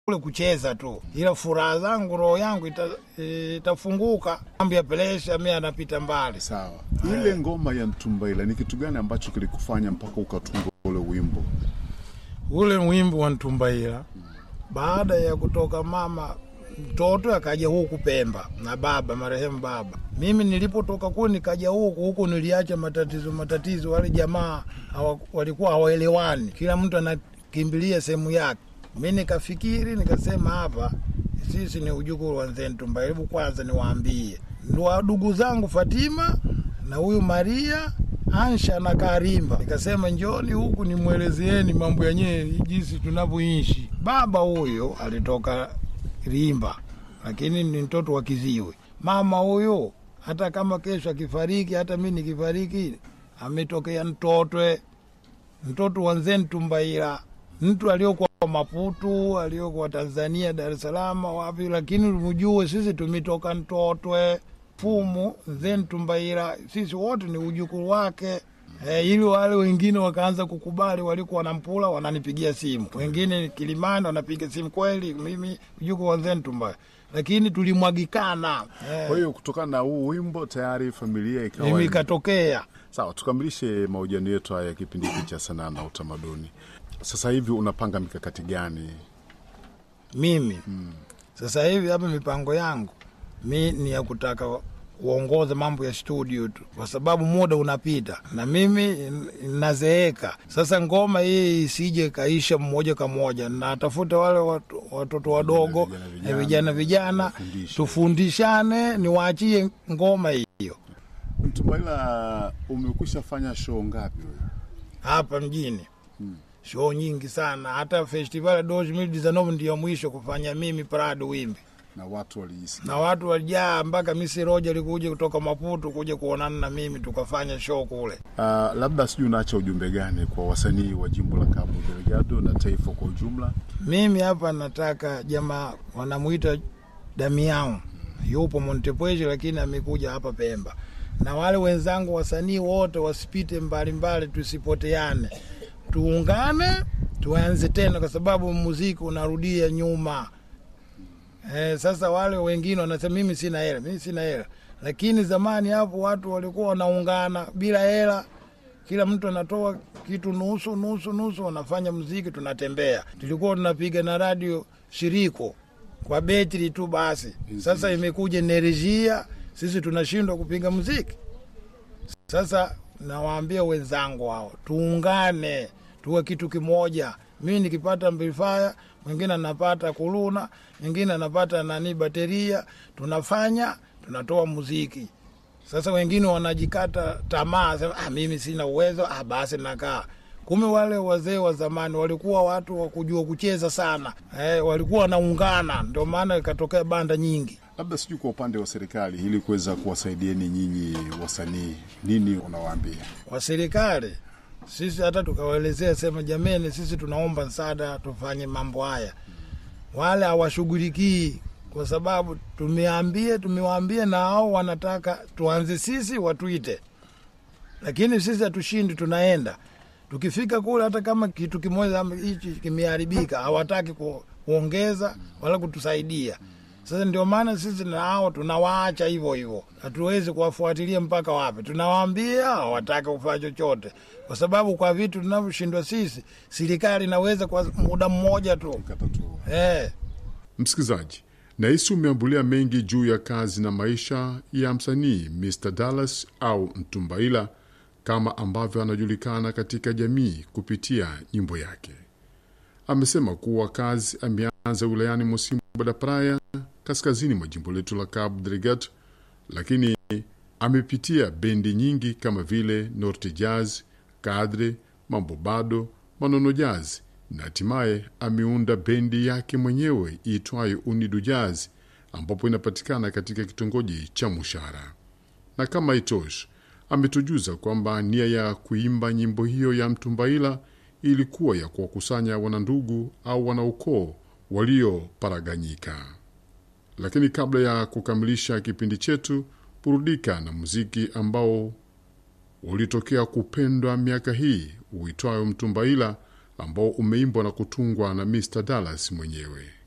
kule kucheza tu, ila furaha zangu, roho yangu ita, itafunguka. Mambo ya presha mi anapita mbali. Sawa, ile ngoma ya Ntumbaila ni kitu gani ambacho kilikufanya mpaka ukatunga ule wimbo? Ule wimbo wa Ntumbaila baada ya kutoka mama mtoto akaja huku Pemba na baba marehemu baba. Mimi nilipotoka kule nikaja huku huku, niliacha matatizo matatizo, wale jamaa hawa, walikuwa hawaelewani, kila mtu anakimbilia sehemu yake. Mi nikafikiri nikasema, hapa sisi ni ujukuru wa Mzee Ntumbaila, hebu kwanza niwaambie ndugu zangu Fatima na huyu Maria Ansha na Karimba, nikasema njoni huku nimwelezeeni mambo yenyewe jinsi tunavyoishi. Baba huyo alitoka Rimba, lakini ni mtoto wa Kiziwe. Mama huyo hata kama kesho akifariki, hata mi nikifariki, ametokea Mtotwe, mtoto wa Mzee Ntumbaila, mtu aliokuwa Maputu, aliokuwa Tanzania, Dar es Salaam, wapi, lakini mjue sisi tumetoka Mtotwe fumu Mzee Ntumbaila, sisi wote ni ujukuru wake. E, ili wale wengine wakaanza kukubali, walikuwa wanampula, wananipigia simu, wengine Kilimani wanapiga simu, kweli mimi mjukuu wa Mzee Ntumbaila, lakini tulimwagikana. Kwa hiyo kutokana na huu wimbo tayari familia ikawa Mimi ikatokea sawa. Tukamilishe mahojiano yetu haya ya kipindi hiki cha sanaa na utamaduni. Sasa hivi unapanga mikakati gani? mimi sasa hivi hapa mipango yangu mi ni ya kutaka uongoze mambo ya studio tu, kwa sababu muda unapita na mimi nazeeka. Sasa ngoma hii isije kaisha mmoja kwa moja, natafuta wale watu- watoto wadogo Vijana, vijana, eh, vijana vijana, wafundishe. tufundishane, niwaachie ngoma hiyo Ntumbaila, umekwisha fanya show ngapi wewe? hapa mjini show nyingi sana, hata festival ya 2019 ndiyo mwisho kufanya mimi Prado Wimbi na watu waliisikia? na watu walijaa mpaka Misi Roja alikuja kutoka Maputo kuja kuonana na mimi tukafanya show kule. Uh, labda sijui unaacha ujumbe gani kwa wasanii wa jimbo la Cabo Delgado na taifa kwa ujumla? Mimi hapa nataka jamaa wanamwita Damian, yupo Montepuez lakini amekuja hapa Pemba, na wale wenzangu wasanii wote wasipite mbalimbali, tusipoteane, tuungane, tuanze tena, kwa sababu muziki unarudia nyuma. Eh, sasa wale wengine wanasema mimi sina hela, mimi sina hela, lakini zamani hapo watu walikuwa wanaungana bila hela, kila mtu anatoa kitu nusu nusu nusu, wanafanya muziki, tunatembea. Tulikuwa tunapiga na radio shiriko kwa betri tu basi. Sasa imekuja enerjia, sisi tunashindwa kupiga muziki. Sasa nawaambia wenzangu hao, tuungane, tuwe kitu kimoja. Mimi nikipata amplifier, mwingine anapata kuluna, mwingine anapata nani bateria, tunafanya tunatoa muziki. Sasa wengine wanajikata tamaa, sema ah, mimi sina uwezo, ah, basi nakaa. Kumbe wale wazee wa zamani walikuwa watu wa kujua kucheza sana, eh, walikuwa wanaungana, ndio maana ikatokea banda nyingi. Labda sijui kwa upande wa serikali, ili kuweza kuwasaidieni nyinyi wasanii, nini unawaambia? kwa serikali sisi hata tukawaelezea sema, jameni, sisi tunaomba msaada tufanye mambo haya, wale hawashughulikii kwa sababu tumeambia tumewaambia, na hao wanataka tuanze sisi watuite, lakini sisi hatushindi, tunaenda tukifika kule, hata kama kitu kimoja ama hichi kimeharibika, hawataki ku, kuongeza wala kutusaidia. Sasa ndio maana sisi na hao tunawaacha hivyo hivyo, hatuwezi kuwafuatilia mpaka wapi. Tunawaambia hawataki kufanya chochote, kwa sababu kwa vitu tunavyoshindwa sisi, serikali inaweza kwa muda mmoja tu Katatua. eh. Msikilizaji, nahisi umeambulia mengi juu ya kazi na maisha ya msanii Mr Dallas au Mtumbaila kama ambavyo anajulikana katika jamii kupitia nyimbo yake. Amesema kuwa kazi ameanza wilayani Mosimbo da Praia, kaskazini mwa jimbo letu la Cabo Delgado, lakini amepitia bendi nyingi kama vile Norte Jazz, Kadre, Mambo Bado, Manono Jazz na hatimaye ameunda bendi yake mwenyewe iitwayo Unidu Jazz ambapo inapatikana katika kitongoji cha Mushara. Na kama itoshi, ametujuza kwamba nia ya kuimba nyimbo hiyo ya Mtumbaila ilikuwa ya kuwakusanya wanandugu au wanaukoo walioparaganyika. Lakini kabla ya kukamilisha kipindi chetu, burudika na muziki ambao ulitokea kupendwa miaka hii uitwayo Mtumbaila ambao umeimbwa na kutungwa na Mr Dallas mwenyewe.